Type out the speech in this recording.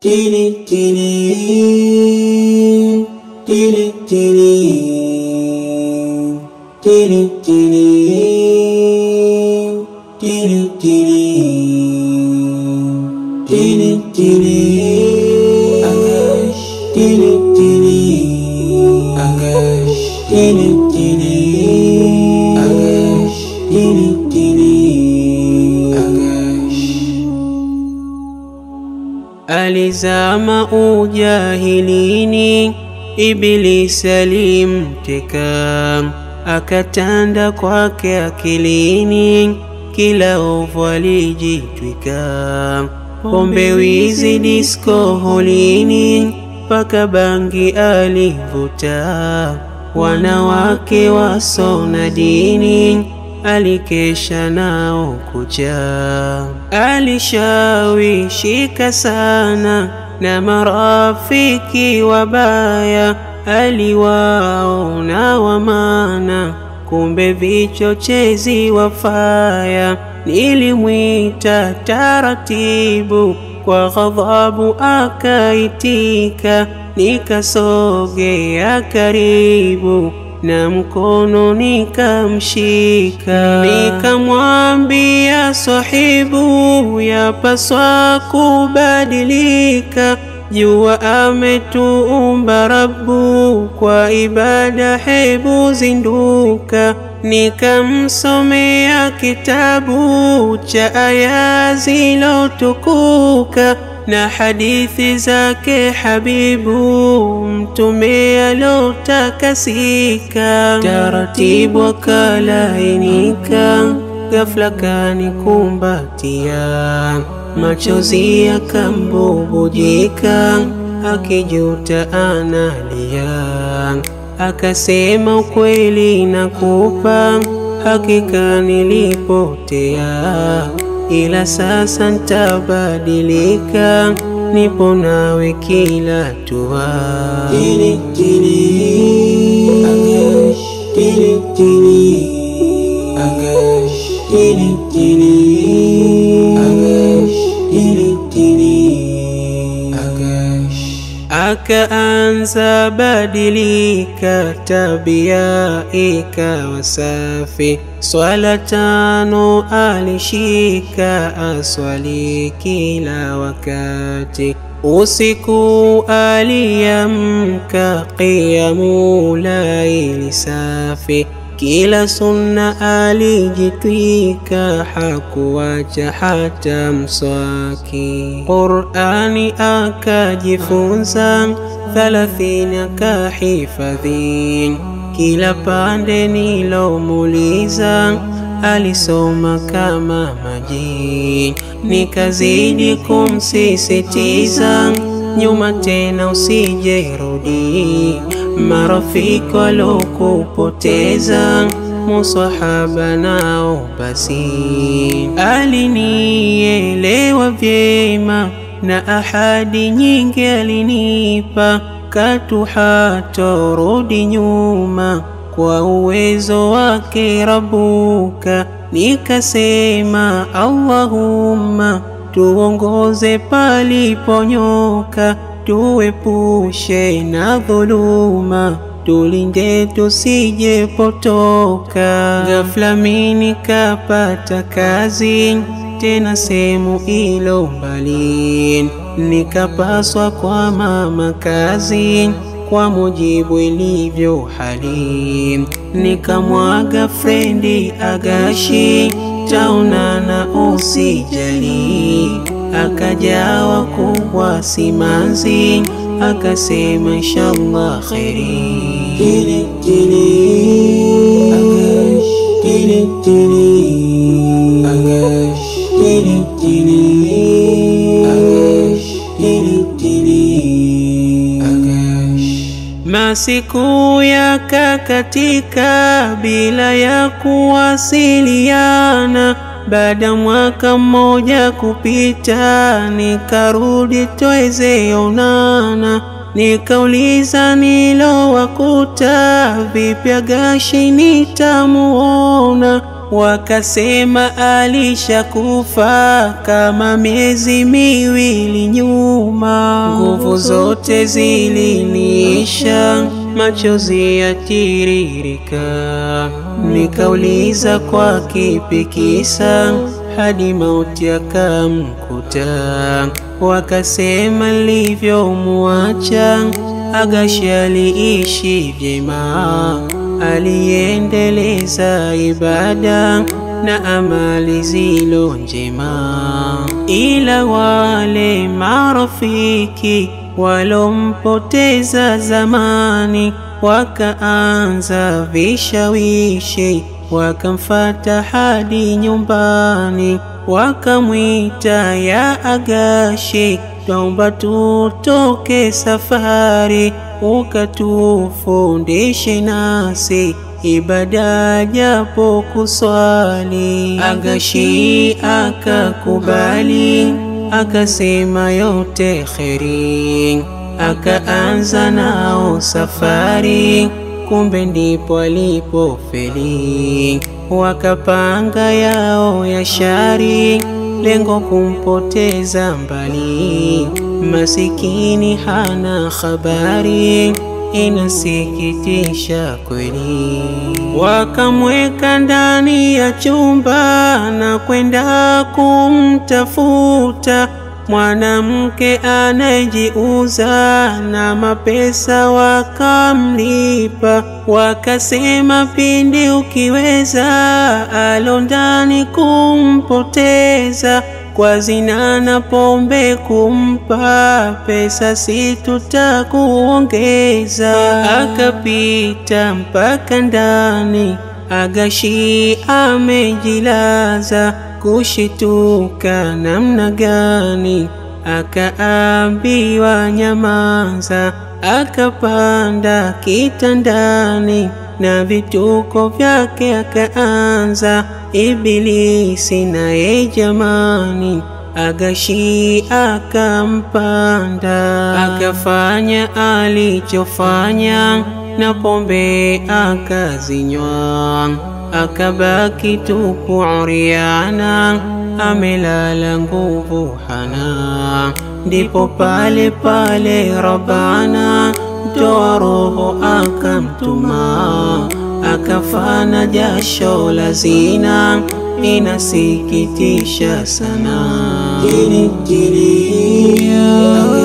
Tili tili tili tili tili tili tili tili tili tili Agash tili tili Agash tili tili Agash tili tili Agash Alizama ujahilini, Ibilisi alimteka, akatanda kwake akilini, kila ovu alijitwika. Pombe, wizi, disko, holini, mpaka bangi alivuta. Wanawake wasona dini alikesha nao kuja, alishawishika sana na marafiki wabaya, aliwaona wamana, kumbe vichochezi wafaya. Nilimwita taratibu, kwa ghadhabu akaitika, nikasogea karibu na mkono nikamshika, nikamwambia sahibu, yapaswa kubadilika. Jua ametuumba Rabbu, kwa ibada hebu zinduka. Nikamsomea kitabu cha aya zilotukuka na hadithi zake Habibu Mtume alotakasika. Taratibu akalainika, ghafla kanikumbatia, machozi yakambubujika, akijuta analia. Akasema, ukweli nakupa, hakika nilipotea ila sasa ntabadilika, nipo nawe kila tua. Tili tili Agash tili tili Agash tili tili Agash tili tili Agash Akaanza badilika, tabia ikawa safi. Swala tano alishika, aswali kila wakati. Usiku aliamka, qiyamu laili safi. Kila sunna alijitwika, hakuwacha hata mswaki. Qur'ani akajifunza, thalathini akahifadhi. Kila pande nilomuuliza, alisoma kama maji. Nikazidi kumsisitiza, nyuma tena usijerudi, marafiki walokupoteza musahaba nao basi. Alinielewa vyema na ahadi nyingi alinipa, katu hatorudi nyuma kwa uwezo wake Rabuka. Nikasema Allahumma, tuongoze paliponyoka, tuepushe na dhuluma tulinde tusijepotoka. Ghafla mimi nikapata kazi tena sehemu ilo mbali, nikapaswa kwa mama kazi kwa mujibu ilivyo hali. Nikamwaga frendi Agashi, taonana usijali. Akajawa kubwa simanzi, akasema inshallah kheri. Tili tili Agash tili tili Agash tili tili Agash tili tili Agash Masiku yakakatika bila ya kuwasiliana. Baada mwaka mmoja kupita, nikarudi tweze onana. Nikauliza nilowakuta, vipi Agashi nitamuona? wakasema alishakufa kama miezi miwili nyuma. Nguvu zote ziliniisha, machozi yatiririka, nikauliza kwa kipi kisa hadi mauti akamkuta. Wakasema nilivyomuacha Agashi aliishi vyema, aliendeleza ibada na amali zilo njema, ila wale marafiki walompoteza zamani wakaanza vishawishi, wakamfata hadi nyumbani, wakamwita ya Agashi, twaomba tutoke safari, ukatufundishe nasi ibada japo kuswali. Agashi akakubali, akasema yote kheri, akaanza nao safari, kumbe ndipo alipofeli. Wakapanga yao ya shari, lengo kumpoteza mbali. Masikini hana habari, inasikitisha kweli. Wakamweka ndani ya chumba na kwenda kumtafuta mwanamke anayejiuza na mapesa, wakamlipa. Wakasema pindi ukiweza, alo ndani kumpoteza kwa zina na pombe kumpa pesa, si tutakuongeza. Akapita mpaka ndani, Agashi amejilaza, kushituka namna gani? Akaambiwa nyamaza, akapanda kitandani na vituko vyake akaanza. Ibilisi naye jamani, Agashi akampanda, akafanya alichofanya na pombe akazinywa, akabaki tupu uriana, amelala nguvu hana. Ndipo pale pale Rabbana toa roho akamtuma, akafana jasho la zina, inasikitisha sana. Tiri tiri,